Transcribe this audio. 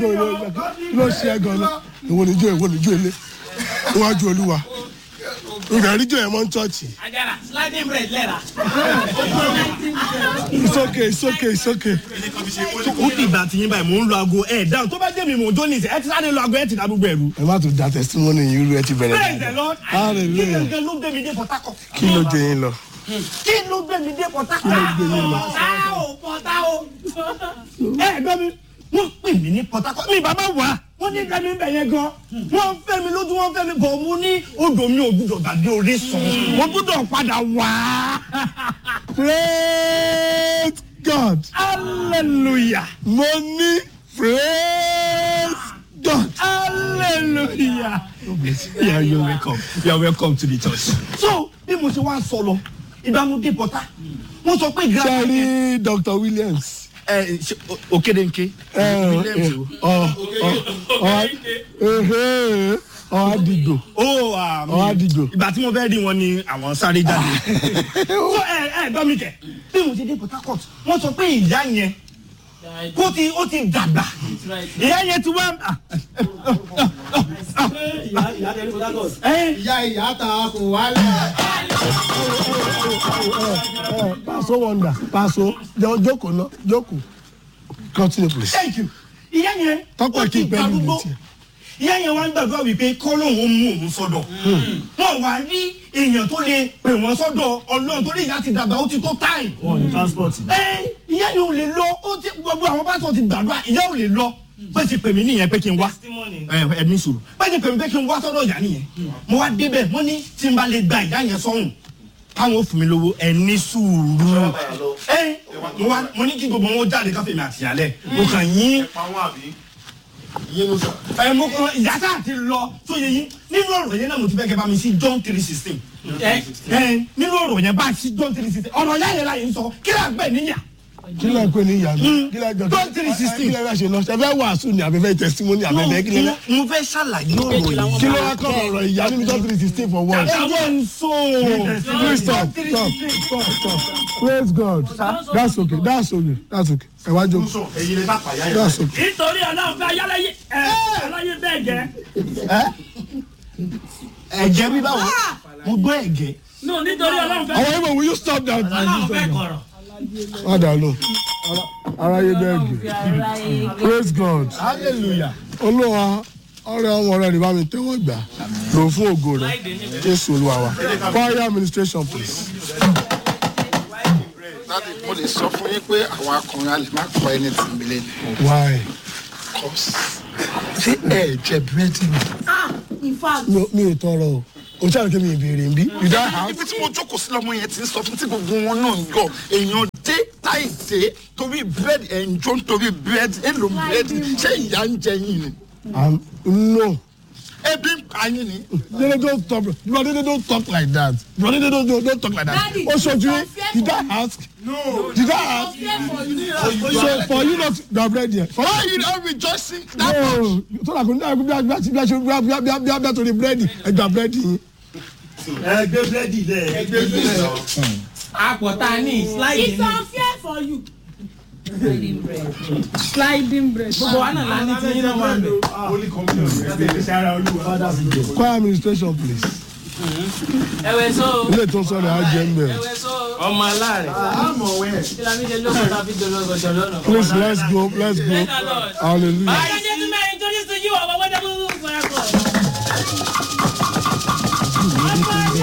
ijó ilé kí ló ṣe ẹ gan-an ìwọ níjó ìwọ níjó ilé níwájú olúwa ìgbà níjó yẹn mọ́ ń chọ́ọ̀chì. Agara, sliding bread lẹ́ra. it's okay it's okay it's okay. ó ti ìgbà tí yín báyìí mò ń lo aago ẹ̀ dáhùn tó bá jẹ́ mi mò ń jó ní ìsẹ̀ ẹ ti sáré lo aago ẹ ti dá gbogbo ẹ̀rú. ẹ má tún da testimony yìí rú ẹ ti bẹ̀rẹ̀ praise the lord Hallelujah. kí gangan ló gbé mi dé port harcourt. kí ló jẹ yín lọ. kí ló gbé mi dé port harcourt. Pọ̀tá o, pọ̀tá o. ẹ gbọ́ mi wọ́n pè mí ní port harcourt mi bàbá wà wọ́n ní ká mi bẹ̀ yẹn gan wọ́n fẹ́ mi lójú wọ́n fẹ́ mi bọ̀ mo ní odò mi ò gbúdọ̀ gbàgbé orísun mo gbúdọ̀ padà wá. praise God hallelujah mo ní praise God. hallelujah. yeah you are welcome you are welcome to the church. so bí mo ṣe wá sọ lọ ìbámu dé port harcourt wọ́n sọ pé ṣe grandma rí Dr. Williams. ẹ ṣe òkèdèǹké. ọ̀hádìgbò ó àmì ọ̀hádìgbò. ìgbà tí mo fẹ́ rí wọn ni àwọn sáré jáde. so ẹ ẹ gbọ́ mi kẹ̀ bí mo ṣe dé port harcourt wọ́n sọ pé ìyá yẹn kó ti ó ti dàgbà ìyá yẹn ti wá. ẹ ìyá ìyá ta kò wálẹ̀. Paso wonder Paso jọ jókòó náà jókòó continue please. thank you ìyá yẹn Tọ́pọ̀ ó kí ti n pẹ́ níbi gbàgbọ́ tiẹ̀. ìyá yẹn wá ń gbàgbọ́ wípé kọ́lọ́hún mú òun sọ́dọ̀ wọn wá rí èèyàn tó lè pè wọ́n sọ́dọ̀ ọlọ́run torí ìyá ti dàgbà ó ti tó táì. ẹ ìyá yẹn ò lè lọ ó ti gbogbo àwọn pásítọ̀ ti gbàdúrà ìyá ò lè lọ bẹ́ẹ̀ ti pè mí nìyẹn pé kí n wá ẹ ẹ ní sùúrù bẹ́ẹ̀ ti pè mí pé kí n wá sọ́dọ̀ ìyá nìyẹn mo wá débẹ̀ wọ́n ní tí n bá lè gba ìyá yẹn sọ́hùn káwọn ò fún mi lówó ẹ ní sùúrù ẹ mo wá mo ní kí gbogbo wọn jáde káfíńmì àtìyálẹ̀ mo kàn yín ẹ mo kọ ìyá tá a ti lọ tó yẹ yín nínú ọ̀rọ̀ yẹn náà mo ti fẹ́ kẹ́ bá mi sí John three sixteen ẹ nínú ọ̀rọ̀ yẹn bá a sí John three sixteen ọ̀rọ̀ yá yẹn láyé ń sọ kí ló àgbẹ̀ níyà kí ló ń pè ní ìyá mi kí ló ń jọ John three sixteen. kí ló ń ṣe lọ ṣe fẹ́ wàásù ni àbẹ̀fẹ́ testimony àbẹ̀fẹ́ kí ló ń mo fẹ́ ṣàlàyé ọ̀rọ̀ yìí. kí ló wá kọ́ ọ̀rọ̀ ìyá nínú John three sixteen for one. ẹ jẹ́ n so. Please stop stop stop stop praise God that's okay that's okay that's okay ẹ wá jókòó that's okay. Nítorí ọlọ́run fẹ́ ayáláyé ẹ aláyé bẹ́ẹ̀ jẹ́. ẹ̀jẹ̀ bí báwo mo gbọ́ ẹ̀gẹ́. No, nítorí ọlọ́run fẹ́. àwọn ìmọ̀ will you stop that. Ọlọ́run fẹ́ kọ̀rọ̀. Padà lọ. Aráyé bẹ́ẹ̀ gbé. Praise God. hallelujah. Olúwa ọrẹ ọmọ rẹ ní bá mi tẹ́wọ́ gbà. Lò fún ògo rẹ. Jésù Olúwa wa. Choir administration please. láti mo lè sọ fún yín pé àwọn akọrin a lè má kọ ẹni tí mi lé Why? kọ́sì ṣé ẹ jẹ búrẹ́dì mi. in fact Mi ò- mi ò tọrọ o. O ṣáà kí mi ìbéèrè ń bí. You don't have. ibi tí mo jókòó sí lọ́mọ yẹn ti ń sọ fún tí gbogbo wọn náà ń yọ èèyàn dé táì dé torí búrẹ́dì ẹ̀ ń jó nítorí búrẹ́dì èlò búrẹ́dì ṣé ìyá ń jẹ yín ni Um, no. ebi ń pa yín ni. Dede don't talk. Brother Dede don't talk like that. Brother Dede don't, don't, don't talk like that. Daddy, O ṣojú yín. it's unfair Did I for ask? No. Did I ask? fear for you So for you not to have read here. For why you don rejoicing that much. no so that kò ní àgbẹ̀ bí a bí a bí a ṣe bí a bí a bí a bí a bí a torí búrẹ́dì ẹgbà búrẹ́dì yín. ẹ gbé búrẹ́dì lẹ̀. Àpọ̀tá ní sliding it's unfair for you sliding bread Gbogbo wa náà la ní tí yín náà wà ń bẹ̀. choir administration please. Ẹ̀wẹ̀ so. ilé tó ń sọ̀rọ̀ á jẹ́ ń bẹ̀. Ẹ̀wẹ̀ so. Ọmọ aláàrẹ̀. Tí la mi ṣe lóko tàbí dológo jọ̀lọ́nà. please let's go let's go hallelujah. Báyìí